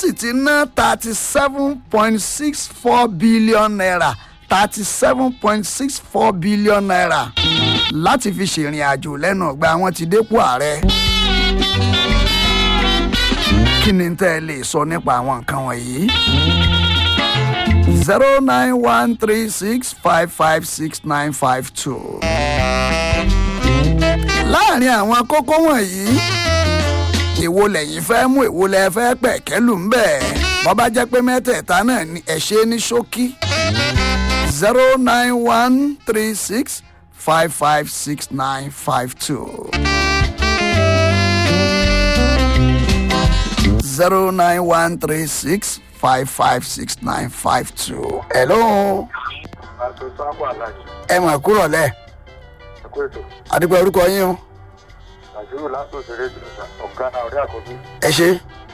sì ti ná thirty seven point six four billion naira thirty seven point six four billion naira láti fi ṣèrìn àjò lẹ́nu ọgbà wọn ti dépò ààrẹ. kí ni tẹ́ ẹ lè sọ nípa àwọn nǹkan wọ̀nyí? zero nine one three six five five six nine five two. láàrin àwọn kókó wọ̀nyí èwo lẹ́yìn fẹ́ mú èwo lẹ́ fẹ́ pẹ̀kẹ́lù ń bẹ̀ bọ́ bá jẹ́ pé mẹ́tẹ̀ẹ̀ta náà ni ẹ̀ ṣe ní ṣókí zero nine one three six five five six nine five two. zero nine one three six five five six nine five two. hello àti sábà aláàjì ẹ mà kúrọ̀ lẹ̀ ẹkú ètò àdúgbò orúkọ yín o nàìjíríà lásán òṣèré ìjọba ọ̀gá náà ọ̀rẹ́ àkọ́bí ẹ ṣe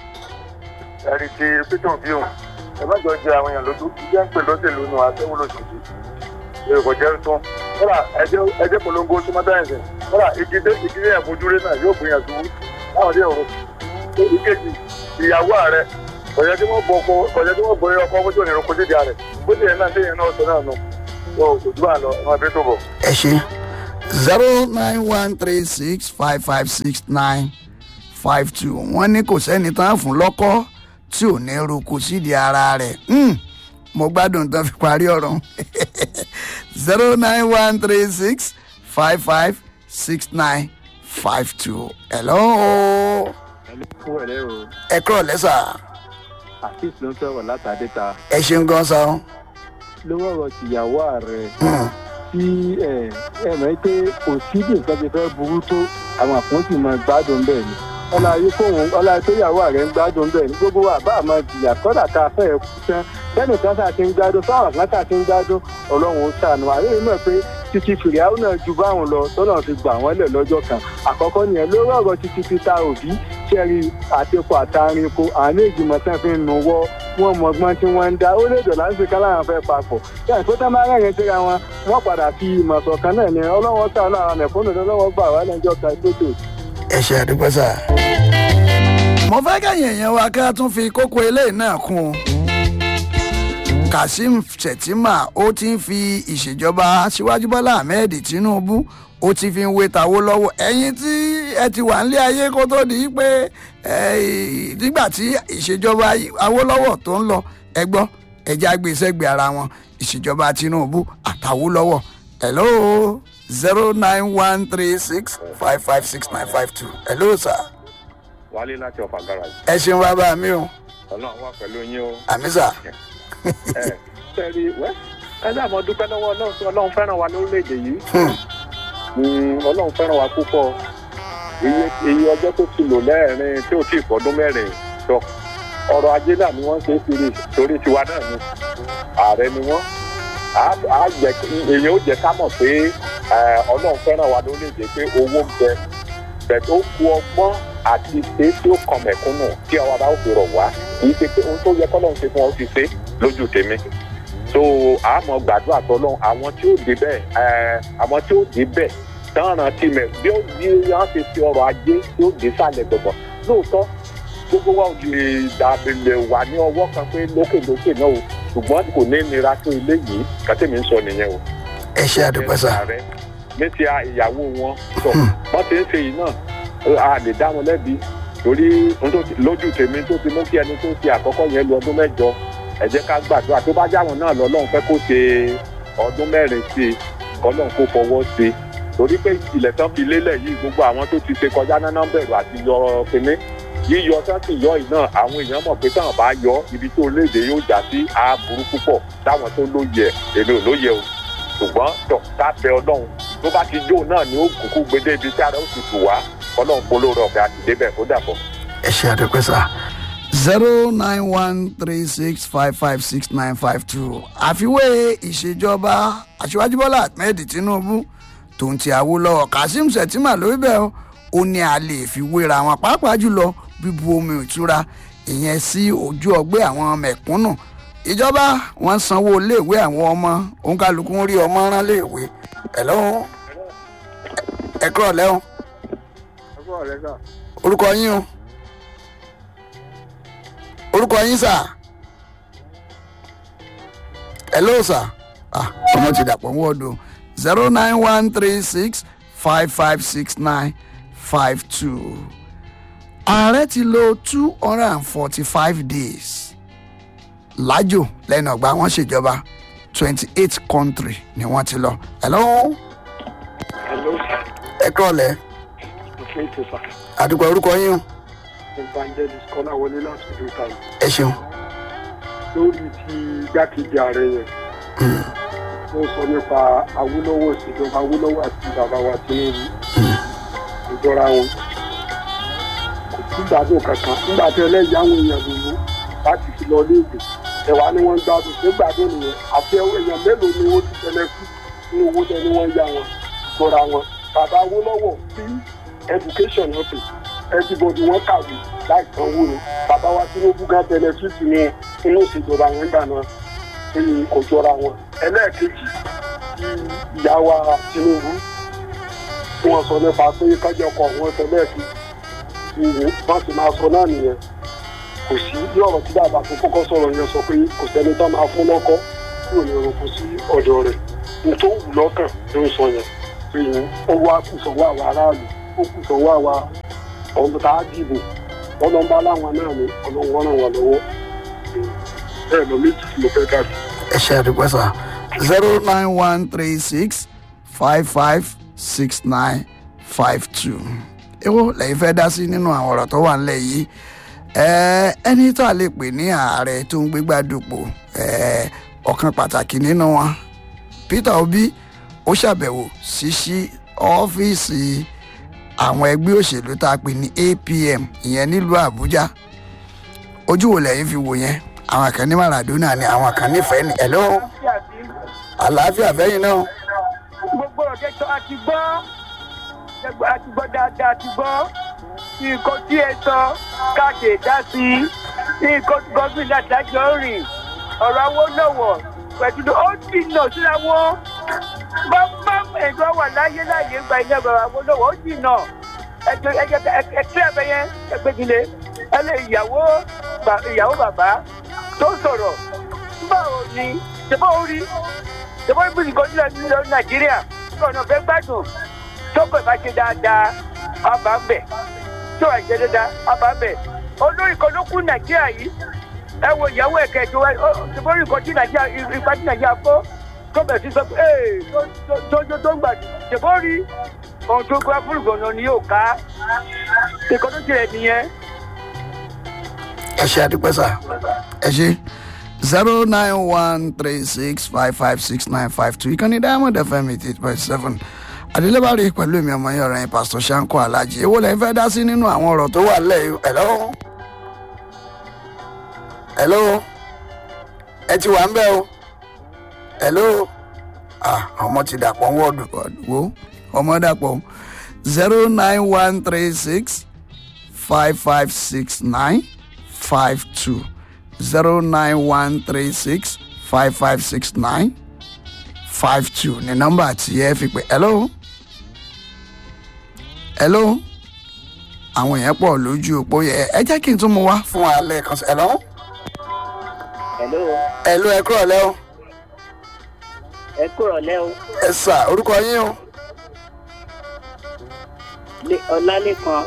ẹ̀rí ti pété òbí òun ẹ má jọ jẹ àwọn èèyàn lójú jẹ́ ń pè lọ́sẹ̀lú nù àtẹ́wò lóṣooṣù èrò kò jẹ́ tún kọ́lá ẹjẹ́ polongo sọmọdáyẹ̀sì kọ́lá ìdílé ìdílé ẹ̀fọ́júrẹ́ náà yóò gbìyànjú láwọn dé òru ìkejì ìyàwó ààrẹ kọ̀jẹ́ tí wọ́n bọ̀ ọkọ kọ̀jẹ́ tí wọ́n bọ̀ ọkọ bójú òní ìrọ̀kọ́ sídìí ààrẹ bójú ẹ̀ náà téèyàn náà sọ náà nù tó ojú bá lọ ẹ̀ máa bí tó bọ̀. ẹ ṣe zero nine one three six five five six nine five two wọ́n ní kò sẹ́ni tán fún lọ́kọ́ tí ò ní roko sídìí ara rẹ̀ Hmm, mo gbádùn tán fi parí ọ̀rọ̀ zero nine one three six five five six nine five two hello fún ẹ̀rẹ́ o ẹ kúrọ̀ lẹ́sà afis ló ń sọ̀rọ̀ látàdé ta ẹ ṣeun gan sa o. lówó ọ̀rọ̀ tìyàwó ààrẹ Hmm, tí ẹ ẹ mọ̀ pé kò sí bí nǹkan ti fẹ́ burú tó àwọn àpọ́ntì máa gbádùn bẹ́ẹ̀ ni ọlá ayé kóhun ọlá tó yàwó ààrẹ ń gbádùn bẹ́ẹ̀ ni gbogbo wa bá àmọ́ jìyà kọ́dà tá a fẹ́ kú tán bẹ́ẹ̀ni kan tá a ti ń gbádùn fáwọn kan tá a ti ń gbádùn ọlọ́run ó ṣàánú àárẹ̀ yìí mọ̀ pé títí fìrìhàwù náà ju báwọn lọ tọ́nà fi gbà wọ́n lẹ̀ lọ́jọ́ kan àkọ́kọ́ nìyẹn lórí ọ̀rọ̀ títí peter obi ṣẹ́rí àtẹ̀kọ́ àtàrinko àánú ìgbìmọ̀ tán fi ń nu wọ́ wọn mọ ọgbọ́n tí wọ́n ń dá ó lè dọ̀là ń ṣe káláwọn fẹ́ papọ̀ yàtọ̀ tó tán bá rẹ̀yìn síra wọn wọ́n padà fi ìmọ̀ ṣọ̀kan náà ní ọlọ́wọ́ sàánú àwọn mẹ̀fóònù lọ́wọ́ gbà wá lẹ́jọ́ kan gbódò. ẹ ṣe àdúgbò sá. mo fẹ́ kẹ́yìn èèyàn wa ká tún fi kókó eléyìí náà kún un. kazeem shettima ó ti ń fi ìṣèjọba aṣíwájú bọ́lá ahmed tinubu ó ti fi ń wé tàwó lọ́wọ́ ẹ̀yin tí ẹ ti wà nílé ayé kó tó di pé eh, nígbà tí ìṣèjọba awólọ́wọ̀ tó ń lọ ẹ gbọ́ ẹja gbé sẹ́gbẹ̀ẹ́ ara wọn ìṣèjọba tinubu àtàwólọ́wọ̀ hello zero nine one three six five five six nine five two hello sir wálé láti ọ̀fà garage ẹ ṣeun bàbá mi o ọlọ́run wà pẹ̀lú yín o. àmì sà ẹ sẹ́ẹ̀rì wẹ́ ẹ náà mo dúpẹ́ lọ́wọ́ ọlọ́run tí ọlọ́run fẹ́ràn wa lórílẹ̀‐èdè yìí Mm, ọlọ́run fẹ́ràn wa púpọ̀ iye iye ọjọ́ tó ti lò lẹ́ẹ̀rin tí ò tí ì fọdún mẹ́rin sọ ọrọ̀ ajé náà ni wọ́n ń ṣe é kiri torí tiwa náà ni ààrẹ ni wọ́n Á- á jẹ́ kí- èèyàn ó jẹ́ ká mọ̀ pé ẹ, ọlọ́run fẹ́ràn wa lórílẹ̀‐èdè pé owó ń bẹ bẹ̀ tó ku ọgbọ́n àti ṣe tí ó kàn mẹ̀kúnnù tí ọwọ́ ara ó fi rọ̀ wá kì í ṣe pé ohun tó yẹ kọ́lọ́run ṣe fún ọ ti ṣe lójú tèmi so àmọ́ gbàdúrà tọ́lọ́run àwọn tí ó dé bẹ́ẹ̀ ẹ, àwọn tí ó dé bẹ́ẹ̀ tánràn tí mẹ bí ó bí wọn ṣe fi ọrọ̀ ajé tí ó dé sálẹ̀ gbọ̀ngàn lóòótọ́ gbogbo wa ò lè dàbílẹ̀ wà ní ọwọ́ kan pé lókèlókè náà o ṣùgbọ́n kò ní nira tó ilé yìí kàtẹ́mi ń sọ nìyẹn o ẹ ṣe àdúgbò sà ààrẹ ní ti a- ìyàwó wọn sọ wọn ti ń ṣe yìí náà a lè dá wọn lẹ́bi torí ohun tó ti- lójú tèmi tó ti mú kí ẹni tó ti àkọ́kọ́ yẹn lu ọdún mẹ́jọ ẹ jẹ́ ká gbàdúrà tó bá jáwọn náà lọ́lọ́run fẹ́ kó ṣe ọdún mẹ́rin sí i kọ́lọ́run kó fọwọ́ sí i torí pé ilẹ̀ tán fi lélẹ̀ yìí gbogbo àwọn tó ti ṣe kọjá náà bẹ̀rù àti yọ kínní yíyọ tán sì yọ yìí náà àwọn èèyàn mọ̀ pé táwọn bá yọ ibi tó léde yóò já sí àbúrú púpọ̀ táwọn tó lóye ẹ̀ èmi ò lóye o ṣùgbọ́n tọ̀ ká bẹ ọlọ́run tó bá ti jó náà ni ó kúkú gbedé ibi tí ara ó ti tù wá ọlọ́run polówó ọ̀gá àti débẹ̀ kó dàbọ̀. ẹ ṣe àdúgbò sà zero nine one three six five five six nine five two àfiwé ìṣèjọba aṣíwájú bọ́lá ahmed tinubu tòun ti àwòlọ́wọ́ kazeem shettima lórí bẹ́ẹ̀ o, ó ní a lè fi wéra wọn pàápàá jùlọ bíbu omi ìtura ìyẹn sí ojú ọgbẹ́ àwọn mẹ̀kúnnù ìjọba wọn sanwó iléèwé àwọn ọmọ òǹkàlùkù ń rí ọmọ rán léèwé ẹ lọ́wọ́ ẹ kúrọ̀ lẹ́wọ̀n orúkọ yín o orúkọ orúkọ yín sà hello sà ah ọmọ ti dàpọ̀ wọ́ọ̀dù zero nine one three six five five six nine five two ààrẹ ti lo two hundred and forty five days lájò lẹ́nu ọgbà wọn ṣèjọba twenty eight country ni wọ́n ti lọ hello hello ẹ kúrọ̀lẹ́ òfin ètò sà àdúgbò orúkọ yín o evangelist kọ́láwọlé láti ìlú ìtàlù ẹ ṣeun lórí ti igbákejì ààrẹ yẹn ó sọ nípa awúlọ́wọ́ ìṣèjọba awúlọ́wọ́ àti bàbá wa tinubu ìjọra wọn kò sí gbádùn kankan nígbà tí ẹlẹ́yìí àwọn èèyàn lòlú láti fi lọ léèdè ẹ̀wà ni wọ́n ń gbádùn ṣé gbádùn nìyẹn àti èèyàn mélòó ni ó ti tẹ̀lé kú nínú owó tẹ ni wọ́n ń yá wọn ìjọra wọn bàbá awúlọ́wọ́ sí education náà pè everybody wọn kàwé láì sanwó ni bàbá wa tinubu gan benefit ní inú ìṣèjọba wọn gbà náà ní kò jọra wọn ẹlẹ́ẹ̀kejì tí ìyá wa tinubu tí wọ́n sọ nípa pé kájọkọ̀ wọn sọ lẹ́ẹ̀kejì ìwé wọ́n sì máa sọ náà nìyẹn kò sí bí ọ̀rọ̀ tí bàbá tó kọ́kọ́ sọ̀rọ̀ yẹn sọ pé kò sẹ́ni tó máa fún lọ́kọ́ tí ò ní orúkọ sí ọ̀dọ̀ rẹ̀ ní tó wù lọ́kàn ló ń sọ yẹn pé ó wá kù sọ́wọ́ àwa aráàlú ó kù sọ́wọ́ àwa ọ̀hún tá a dìbò ọlọ́mbà láwọn náà ni ọlọ́wọ́ ràn wá lọ́wọ́ bẹ́ẹ̀ lọ méjì tí mo fẹ́ dá sí. ẹ ṣe àdúgbò sà zero nine one three six five five six nine five two èwo lẹ́yìn fẹ́ dá sí nínú àwọn ọ̀rọ̀ tó wà ńlẹ̀ yìí ẹ ẹni tó a lè pè ní ààrẹ tó ń gbégbá dupò ẹ ọ̀kan pàtàkì nínú wọn peter obi ó ṣàbẹ̀wò sí sí ọ́fíìsì àwọn ẹgbẹ́ òṣèlú tá a pè ní apm ìyẹn nílùú àbújá ojú wo lẹ́yìn fi wò yẹn àwọn kan ní maradona ni àwọn kan nífẹ̀ẹ́ ni ẹ̀lọ́ àlàáfíà fẹ́yìn náà gbogbo ọ̀jẹ̀ tó a ti gbọ́ gbogbo a ti gbọ́ dáadáa ti gbọ́ nǹkan tí ẹ sọ káàdì dá sí nǹkan tí gọ́ọ̀mìnà àtàjọ rìn ọ̀rọ̀ awó lọ́wọ́ pẹ̀lú ó dìnà síra wọn bá bá ẹ̀dọ́ wà láyé láyé gba ilé ọ̀rọ̀ awó lọ́wọ́ ó dìnà ẹjọ ẹjọ ẹtí ẹbẹ yẹn ẹgbẹ́gilé ẹ lè ìyàwó ìyàwó bàbá tó sọ̀rọ̀ báwo ni ṣèbọ̀ orí ṣèbọ̀ ibi nìkan nílẹ̀ nílẹ̀ nàìjíríà ọ̀nà fẹ́ gbádùn tó pẹ̀ bá ṣe dáadáa ọba ń bẹ̀ tó àìṣe dáadáa ọba ń bẹ̀ olórí kan ló kú nàìjíríà yìí ẹ wo ìyàwó ẹ̀kẹ́ tó wá ṣèbọ̀ orí kan tí nàìjíríà ipa tí nàìjíríà kó tó bẹ̀ sí sọ pé ee tó tó tó ń gbà ṣèbọ̀ orí ohun tó gbá fún ìgbọ̀nà ni yóò ká ìkan tó tirẹ̀ nìyẹn. ẹ ṣe àdúpẹ́ sà ẹ ṣe zero nine one three six five five six nine five two ìkànnì diamond fm eight eight point seven adélébárí pẹ̀lú èmi ọmọ yẹn ọ̀rẹ́ yẹn pásítọ̀ sanko alhaji èwo lẹ́yìn fẹ́ dá sí nínú àwọn ọ̀rọ̀ tó wà lẹ́yìn hello hello ẹ ti wà ń bẹ́ o hello ah ọmọ ti dàpọ̀ wọ́ọ̀dù wo ọmọ dàpọ̀ zero nine one three six five five six nine five two zero nine one three six five five six nine five two ní nọ́mbà tí ẹ fi pè hello hello àwọn èèyàn pọ̀ lójú òpó yẹ ẹ jẹ́ kí n tún mu wá fún wa lẹ́ẹ̀kan sí hello hello hello ẹ kúrọ̀ lẹ́ o ẹ kúrọ̀ lẹ́ o ẹ sà orúkọ yín o Lé- ọlálẹ́kan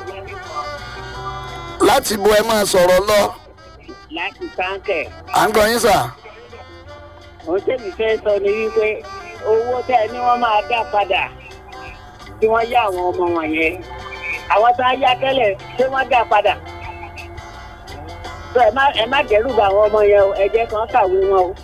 láti bo ẹ máa sọ̀rọ̀ lọ láti sáńkẹ̀ à ń gbọ́ yín sà ohun tẹ́mi fẹ́ sọ ni wípé owó tẹ́ ẹ ní wọ́n máa dá padà tí wọ́n yá àwọn ọmọ wọ̀nyẹn àwọn tó ń yá tẹ́lẹ̀ ṣé wọ́n dá padà tó ẹ má ẹ má dẹ́rù bá àwọn ọmọ yẹn o ẹ jẹ́ kàn kàwé wọn o.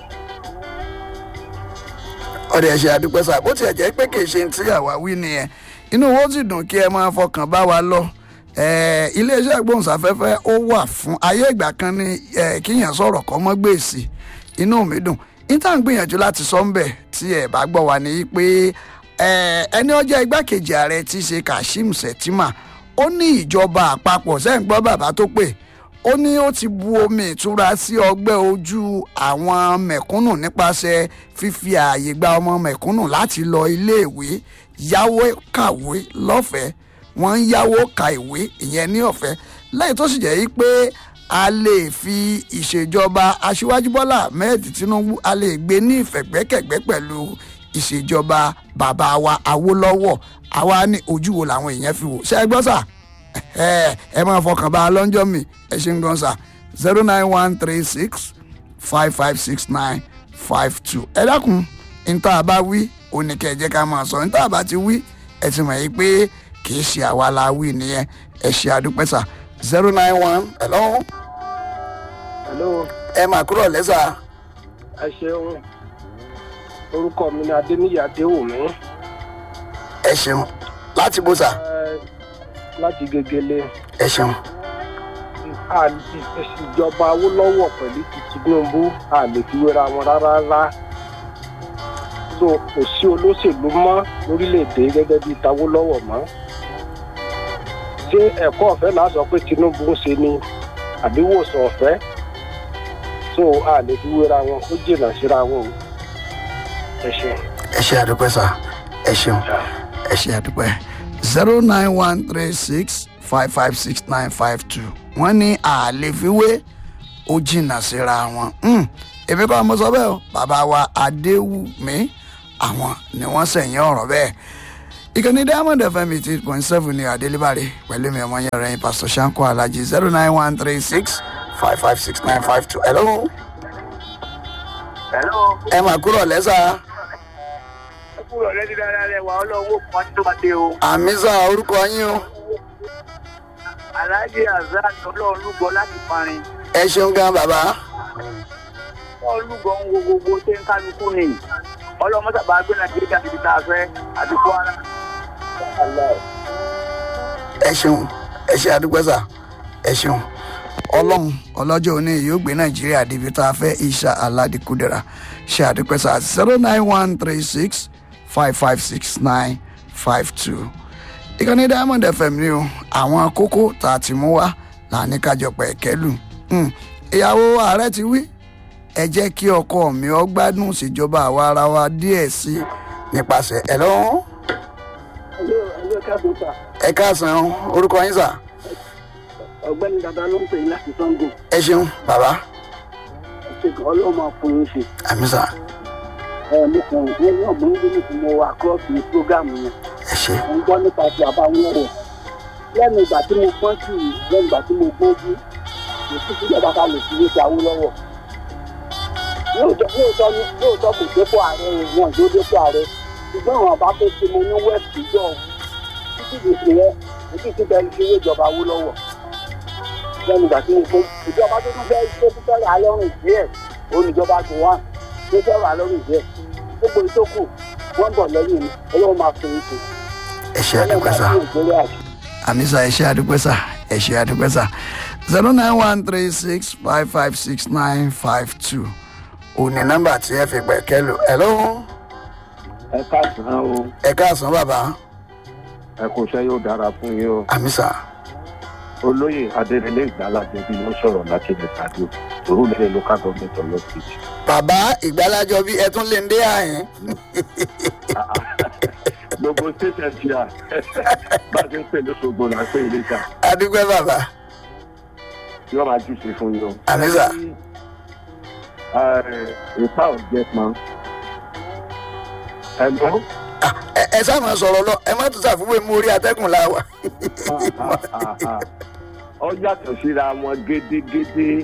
ọ̀dẹ̀ ẹ̀ṣẹ̀ àdúpẹ́ sà bó tiẹ̀ jẹ́ pé kì í ṣe ti àwa wí nìyẹn inú owó sì dùn kí ẹ máa fọkàn bá wa lọ Eh, iléeṣẹ́ ìgbóhùnsáfẹ́fẹ́ ó wà fún ayé ìgbà kan ní eh, kíyàn sọ̀rọ̀ kọ́ mọ́ gbèsè inú mi dùn níta ń gbìyànjú láti sọ ń bẹ̀ tí ẹ bá gbọ́ wa ní pé eh, ẹni ọjọ́ igbákejì ààrẹ ti ṣe kashim shettima ó ní ìjọba àpapọ̀ sẹ́yìn gbọ́ bàbá tó pè ó ní ó ti bu omi ìtura sí ọgbẹ́ ojú àwọn mẹ̀kúnnù nípasẹ̀ fífi ààyè gba ọmọ mẹ̀kúnnù láti lọ iléèwé yáwó kàwé lọ́fẹ̀ẹ́ wọ́n ń yáwó ka ìwé ìyẹn ní ọ̀fẹ́ lẹ́yìn tó sì jẹ́ yí pé a lè fi ìṣèjọba aṣíwájú bọ́lá ahmed tinubu a lè gbé ní ìfẹ̀gbẹ́kẹ̀gbẹ́ pẹ̀lú ìṣèjọba bàbá wa awólọ́wọ̀ àwa ní ojú wo làwọn èèyàn fi wò ṣe é gbọ́ sà ẹ ẹ máa fọkàn bá a lọ́njọ́ mi ẹ ṣe ń gan sà zero nine one three six five five six nine five two ẹ dákun níta bá wí oníkẹ́ jẹ́ ká máa sọ níta bá ti wí ẹ ti mọ̀ yìí pé kì í ṣe àwa la wí nìyẹn ẹ ṣe àdúpẹ́ sà zero nine one hello hello ẹ máa kúrò lẹ́sà ẹ ṣeun orúkọ mi ni adéníyí adéwùmí ẹ ṣeun láti bó sà ẹ láti gegele ẹ ṣeun ìjọba awólọ́wọ̀ pẹ̀lú ti tinubu a lè fi wéra wọn rárá rárá so kò sí olóṣèlú mọ́ lórílẹ̀‐èdè gẹ́gẹ́ bíi tawólọ́wọ̀ mọ́ ṣé ẹ̀kọ́ ọ̀fẹ́ là á sọ pé tinubu ń ṣe ni àbí wòsàn ọ̀fẹ́ so a lè fi wéra wọn ó jìnnà síra wọn o ẹ ṣeun. ẹ ṣe àdúpẹ́ sà ẹ ṣeun ẹ ṣe àdúpẹ́ zero nine one three six five five six nine five two wọ́n ní àlefiwé ó jìnnà síra wọn Hmm, èmi kọ́ mo sọ bẹ́ẹ̀ o bàbá wa adéwùmí àwọn ni wọ́n sẹ̀yìn ọ̀rọ̀ bẹ́ẹ̀ ìkànnì diamond fm eighty eight point seven ní adélébàrè pẹ̀lú mi ọmọ yẹn rẹ̀ yín pastor shanko alhaji zero nine one three six five five six nine five two hello hello ẹ mà kúrò lẹ́sà ẹ kúrò lẹ́ni dáadáa rẹ̀ wà ọlọ́wọ́ kan tó máa dé o àmì sà orúkọ yín o aláàjì azad ọlọ́run lúgọ láti parin ẹ ṣeun gan bàbá wọ́n lúgọ ń wo gbogbo ṣé ń kálukú ni ọlọ́mọ sábà gbé nàìjíríà níbi tá a fẹ́ àdúgbò ara. ẹ ṣeun ẹ ṣe àdúgbò sà ẹ ṣeun ọlọ́run ọlọ́jọ́ òní yóò gbé nàìjíríà débi tá a fẹ́ isha aládìkúdẹ̀ra ṣe àdúgbò sà zero nine one three six five five six nine five two ìkànnì diamond fm ni o àwọn kókó tá a ti mú wá là ní kájọpọ̀ ẹ̀kẹ́lù Hmm, ìyàwó ààrẹ ti wí ẹ jẹ́ kí ọkọ mi ọ gbádùn ìṣèjọba àwa ara wa díẹ̀ sí i nípasẹ̀ ẹ̀ lọ́wọ́ ẹ káàsán orúkọ yín sà ọ̀gbẹ́ni dada ló ń pè yín láti sango ẹ ṣeun bàbá ṣèkọ ọlọ́mọ fún yín ṣe àmì sà ẹ mo kàn ń ní ọ̀gbọ́n yìí ní mo wà cross ní program yẹn ẹ ṣe mo ń gbọ́ nípa ti àbá wọn rẹ̀ lẹ́nu ìgbà tí mo pọ́n sí i lẹ́nu ìgbà tí mo gbójú kò sí síjọba ká lè fi wé ti awó lọ́wọ́ lóòótọ́ lóòótọ́ ni- lóòótọ́ kò dépò ààrẹ o, wọn yóò dépò ààrẹ ṣùgbọ́n àwọn àbá tó ti mo ní west jọ títí di ìpè yẹn títí ti bẹ̀rẹ̀ fi wé ìjọba awó lọ́wọ́ lẹ́nu ìgbà tí mo gbó ìjọba tó tún fẹ́ tó tún fẹ́ rà á lọ́rùn díẹ̀ olùjọba tó wà tó fẹ́ rà á lọ́rùn díẹ̀ gbogbo ìtókù wọ́n bọ̀ lẹ́yìn mi ọlọ́run máa fún yín tó ẹ ṣe àdúgbò sà àmì sà ẹ ṣe àdúgbò sà ẹ ṣe àdúgbò sà zero nine one three six five five six nine five two òní nọ́mbà tí ẹ fi pẹ̀kẹ́ lò ẹ lọ́wọ́ ẹ káàsán o ẹ káàsán bàbá ẹ kò ṣe yóò dára fún yín o àmì sà olóyè adérẹlẹ ìgbàládé bí wọn sọ̀rọ̀ láti ilẹ̀ tàbí òru lẹ́yìn local government of lọ sí. bàbá ìgbàlájọ bí ẹ tún lè ń dé àyín gbogbo station ti à bá a ti ń pè lóṣogbo là ń pè ilé ìta àdúgbò bàbá yóò máa jù sí fún yín o. àmì sà ìpá ọ̀jẹ̀ pọn. ẹ̀gbọ́n Ah, ẹ ẹ sáà máa sọ̀rọ̀ lọ ẹ má tún ṣàfiwé mú orí atẹ́gùn la wà. ọ yàtọ̀ síra wọn gédégédé.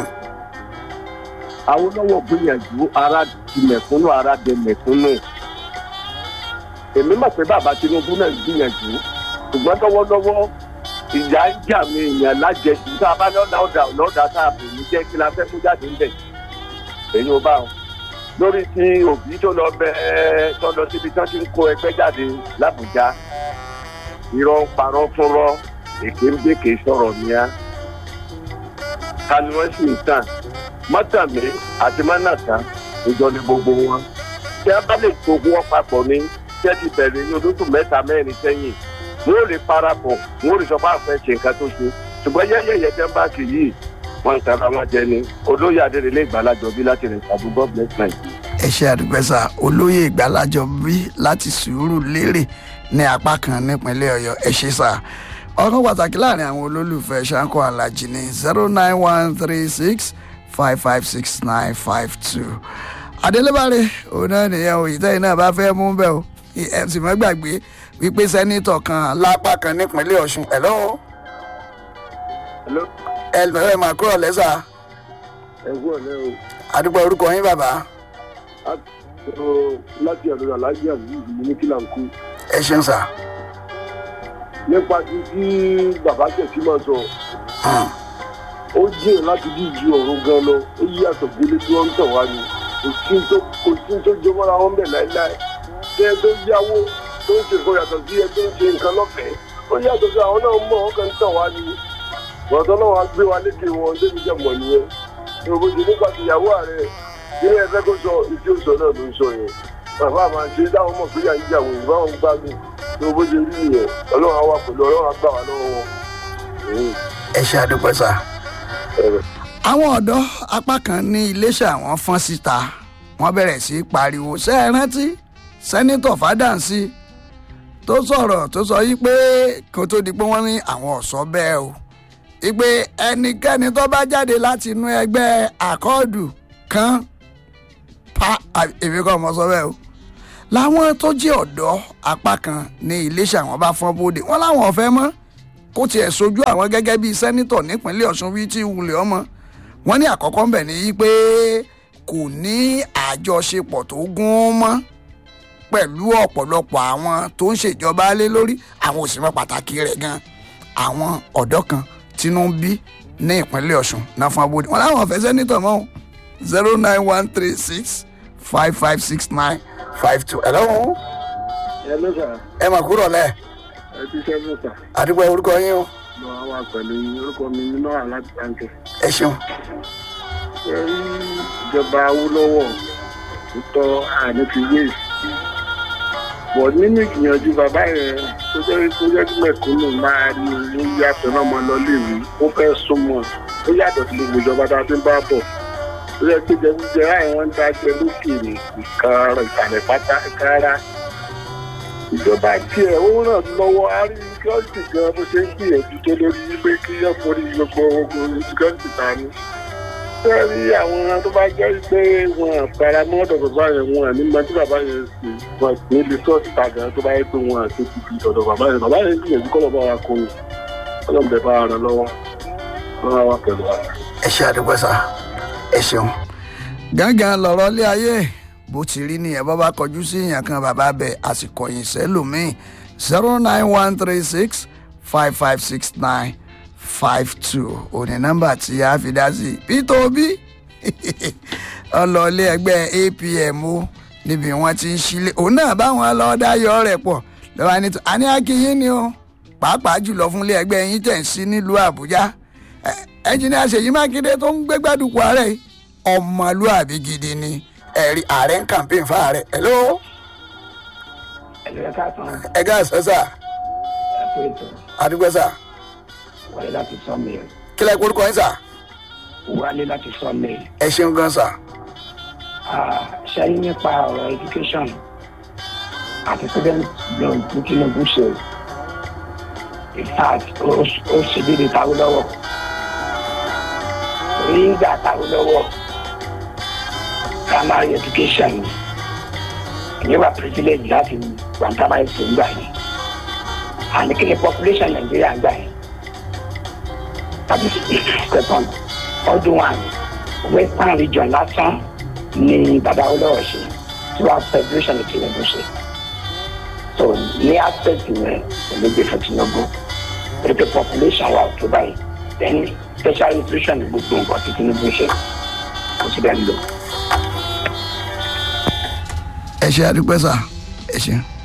Awólọ́wọ̀ gbìyànjú ara di mẹ̀kúnnù ara dẹ mẹ̀kúnnù. Èmi mọ̀ pé bàbá Tinubu náà gbìyànjú. Ṣùgbọ́n lọ́wọ́lọ́wọ́ ìyá ń jà mí èèyàn lájẹjù tá a bá lọ́dà ọ̀dà ọ̀dà tá a bò ní jẹ́ kí la fẹ́ mú jáde ń bẹ̀. Èyí ò bá wọn. Lórí ti òbí tó lọ bẹ́ẹ̀ tó lọ síbi tí wọ́n ti ń kó ẹgbẹ́ jáde l'Àbújá. Irọ́ ń parọ́ fúnrọ́ èké ń gbèké sọ̀rọ̀ níyà. Ta ni wọ́n sì ń tàn? mọ́tàmí àti mánàtà ìjọ ni gbogbo wọn. tí a bá lè gbogbo wọn papọ̀ ní tẹ́ ti bẹ̀rẹ̀ ní olóṣù mẹ́ta mẹ́rin sẹ́yìn wọ́n ò lè parapọ̀ wọ́n ò lè sọ pé àfẹ́ ṣe nǹkan tó ṣe ṣùgbọ́n yẹ́yẹ́yẹ́ tẹ́ ń bá kì yìí wọ́n ń tara wọn jẹ ni olóyè adérelé ìgbàlájọ bí láti rẹ̀ ṣàbù god bless nigeria. ẹ ṣe àdúgbẹ́sà olóyè ìgbàlájọ bí láti sùúrù lérè ní apá kan nípínlẹ̀ ọ̀yọ́ ẹ ṣe sà ọkàn pàtàkì láàrin àwọn olólùfẹ́ ṣáńkó alájí ní zero nine one three six five five six nine five two adélébárè òun náà nìyẹn o ìtẹ́yìn náà bá fẹ́ mú bẹ́ẹ̀ o ẹ sì má gbàgbé wípé sẹ́nitọ̀ kan lápá kan nípínlẹ̀ ọ̀ṣun ẹ̀ lọ́wọ́ Hello, ẹ lọ́wọ́ ẹ máa kúrò lẹ́sà ẹ kú ọ̀lẹ́ o. àdúgbò orúkọ yín bàbá A sọ láti ọ̀dọ̀ aláàjì azeez ní ní kílàǹkù. ẹ ṣeun sà. Nípa ti tí bàbá tẹ̀sí máa sọ, ó jẹ́ láti bí ju ọ̀run gan lọ. Ó yí àtọ̀gbélé tí wọ́n ń tọ̀ wá ni. Kò sí tó kò sí tó jẹ mọ́ra wọn bẹ̀ láéláé. Ṣé ẹ tó yáwó tó ń ṣe nǹkan yàtọ̀ sí ẹ tó ń ṣe nǹkan lọ́fẹ̀ẹ́? Ó yàtọ̀ sí àwọn náà mọ̀ ọ́n kan ń tọ̀ wá ni. Bọ̀dọ̀ náà wá gbé wa lékè wọn débi jẹ́ mọ̀ nìyẹn. Ìròbó ti nípa ti ìyàwó ààrẹ. Ilé ẹgbẹ́ kó sọ ìdí òsọ náà ló ń sọ yẹn. Bàbá àmà ṣe dáhùn mọ̀ pé yà ń jà wọ̀ ìbáwọn gbádùn. Ìròbó ṣe rí nìyẹn. Ọlọ́run á wà pẹ̀lú ọlọ́run á gbà wá lọ́wọ́ wọn. Mm. ẹ ṣe àdúpẹ́ sà. Ẹ̀rẹ̀. àwọn ọ̀dọ́ apá kan ní iléeṣẹ́ àwọn fọ́n síta wọ́n bẹ̀rẹ̀ sí í pariwo ṣé ẹ rántí sẹ́nitọ̀ fádàǹsì tó sọ̀rọ̀ tó sọ yí pé kó tó di pé wọ́n ní àwọn ọ̀sọ́ bẹ́ẹ̀ o ìpè ẹnikẹ́ni tó bá jáde láti inú ẹgbẹ́ àkọọ́dù kan pa à- èmi kọ́ ọmọ sọ bẹ́ẹ̀ o làwọn tó jẹ́ ọ̀dọ́ apá kan ní iléeṣẹ́ àwọn bá fọ́n bóde wọ́n láwọn ọ̀fẹ́ mọ́ kó tiẹ̀ sojú àwọn gẹ́gẹ́ bíi sẹ́nitọ̀ nípínlẹ̀ ọ̀ṣun wí tí wulẹ̀ ọmọ wọn ní àkọ́kọ́ ńbẹ̀ ní í pé kò ní àjọṣepọ̀ tó gún mọ́ pẹ̀lú ọ̀pọ̀lọpọ̀ àwọn tó ń ṣèjọba lé lórí àwọn òṣìṣẹ́ pàtàkì rẹ̀ gan àwọn ọ̀dọ́ kan tínú ń bí ní ìpínlẹ̀ ọ̀ṣun náà fún abóde wọn láwọn ọ̀fẹ́ sẹ́nitọ̀ mọ́ zero nine one three six five five six nine five two ẹ̀ lọ́wọ́ Ẹ ló sà, ẹ mà kúrò lẹ̀ ẹ ti ṣẹ́gun sà. àdúgbò orúkọ yín o Mo á wà pẹ̀lú yín. orúkọ mi ní náà láti báńkì. ẹ ṣeun. Ṣé rí ìjọba Awólọ́wọ̀ tó tọ́ àní fi wé bọ̀ nínú ìgbìyànjú bàbá yẹn tó jẹ́ tó jẹ́ kí mẹ̀kúnnù máa rí owó yàtọ̀ náà máa lọ léwu ó fẹ́ súnmọ́ ó yàtọ̀ sí gbogbo ìjọba tá a ti ń bá bọ̀ tó yẹ pé jẹgúdújẹ àwọn ń dájẹ lókèèrè ìkan ìsàlẹ̀ pátá kára ìjọba tiẹ̀ ó ràn lọ́wọ́ á rí síkírọ́tì gan bó ṣe ń gbìyànjú tó lórí wípé kí yẹn forí gbogbo ogun síkírọ́tì ta ni fẹ́ rí àwọn tó bá jẹ́ pé wọn fara mọ́ ọ̀dọ̀ bàbá yẹn wọn àní máa tí bàbá yẹn sì wọn ní ilé sọ́ọ̀tì tàgà tó bá yẹ pé wọn àti ti fi ọ̀dọ̀ bàbá yẹn bàbá yẹn gbìyànjú kọ́ lọ́ba wa kó yẹn ọlọ́mọdé bá ara lọ́wọ́ wọn wá pẹ̀lú wa. ẹ ṣe àdúgbò sá ẹ ṣeun. gángan lọ̀rọ̀ ilé ayé bó ti rí nìyẹn bọ́ bá kọjú sí èèyàn kan bàbá bẹ̀ àsìkò yìí sẹ́lòmíì zero nine one three six five five six nine five two òní nọ́mbà tí a fi dá sí peter obi ọlọ́ọ̀lẹ́ ẹgbẹ́ apm o níbi wọ́n ti ń sílé òun náà báwọn lọ́ọ́dá yọ rẹ̀ pọ̀ lọ́wọ́ ní tó àní akínyín ni o pàápàá jùlọ fúnlé ẹgbẹ́ yín tẹ̀ ń sí nílùú àbújá ẹnjìnìá ṣèyí mákindé tó ń gbégbádùkú ààrẹ yìí, ọmọlúàbí gidi ni ẹ̀rí ààrẹ ń campaign fún ààrẹ hello ẹ̀lẹ́ káàtàn ẹ ká sẹ́sà ẹ̀kọ́ ètò àdúgbò sà wọlé láti sọ́mìl kílẹ̀ kórúkọ yín sà wọlé láti sọ́mìl ẹ ṣeun gan sà ṣẹ́yìn nípa ọ̀rọ̀ education àti student loan tí tinubu ṣe in fact ó ó ṣe déédéé táwọn lọ́wọ́ orí ń gbà táwọn lọ́wọ́ primary education ìyẹn wà privilege láti wà primary school gbà yẹn àní kí ni population nàìjíríà gbà yẹn tàbí second ọdún wa western region lásán ní bàbá olówó ṣe tí wàá federation ní tinubu ṣe so ní aspect yẹn èmi gbé fún tinubu pé pé population wa ò tó báyìí then special nutrition ní gbogbo nǹkan tí tinubu ṣe kò sí bẹ́ẹ̀ ń lò. ẹ ṣe àdúgbò sà ẹ ṣeun.